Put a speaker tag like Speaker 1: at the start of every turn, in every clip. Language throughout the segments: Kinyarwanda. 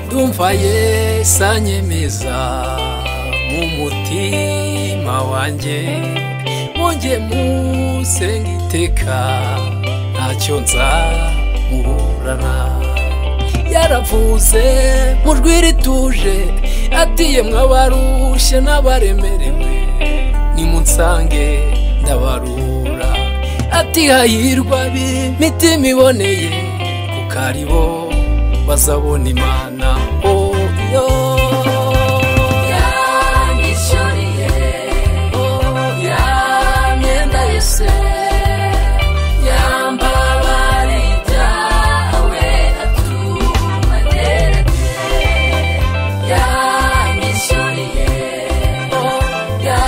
Speaker 1: ndumva yesa nyemeza mu mutima wanjye mwonge musenga iteka ntacyo nzamuburana yaravuze mu jwi rituje atiye mwabarushye n'abaremerewe nimunsange ndabarura ati hahirwa b'imitima iboneye kuko ari bo bazabona imana oyo
Speaker 2: yanyishyuriye ya myenda yose yambabare ibyawe atumagereke yanyishyuriye ya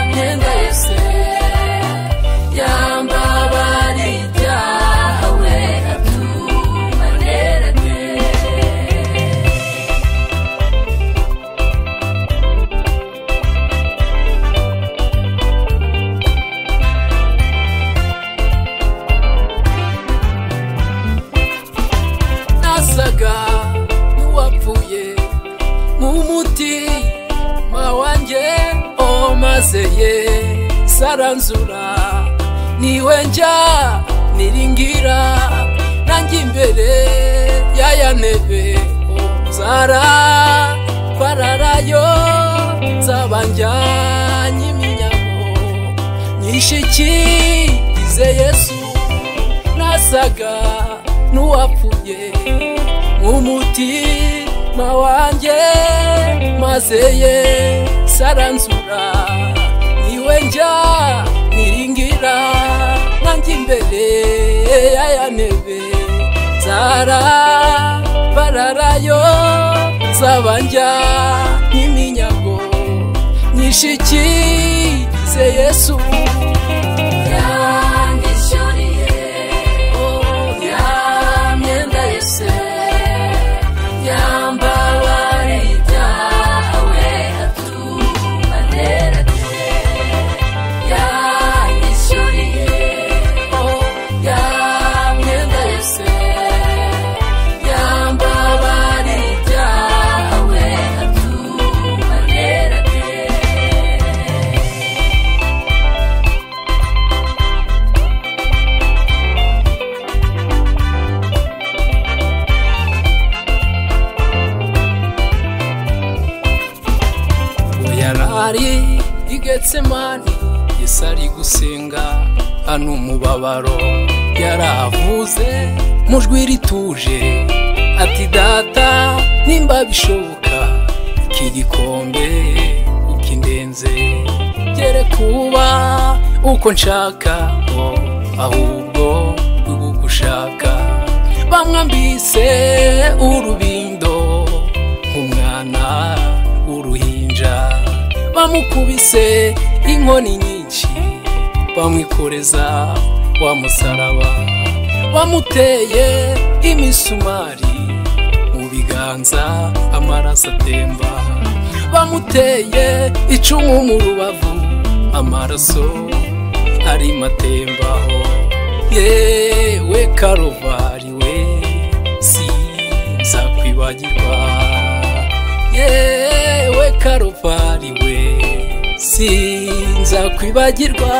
Speaker 2: myenda yose yambabare ibyawe atumagereke
Speaker 1: nasaga n'uwapfuye nk'umutima wanjye omazeye saranzura niwe njya niringira nanjye imbere y'aya ntebe nzara twararayo nzaba njyanye iminyago nyishikirize yesu nasaga n'uwapfuye nk'umutima wanjye maze ye saranzura niwe njya niringira nanjye imbere y'aya ntebe nzara bararayo nzaba njya nk'iminyago nyishikirize yesu
Speaker 2: yanyishyuriye ya myenda yose yambabare ibyawe atumagereke yanyishyuriye ya myenda yose yambabare ibyawe atumagereke
Speaker 1: Ubwo yarari igetsemani yesu ari gusenga hano umubabaro yaravuze mu jwi rituje ati data nimba bishoboka iki gikombe ukindenze gere kuba uko nshaka ngo ahubwo ugushaka bamwambise urubindo nk'umwana w'uruhinja bamukubise inkoni nyinshi bamwikoreza wa musaraba bamuteye imisumari mu biganza amaraso atemba bamuteye icumu mu rubavu amaraso ari matembaho yewe karuvari we sinzakwibagirwa yewe karuvari we sinzakwibagirwa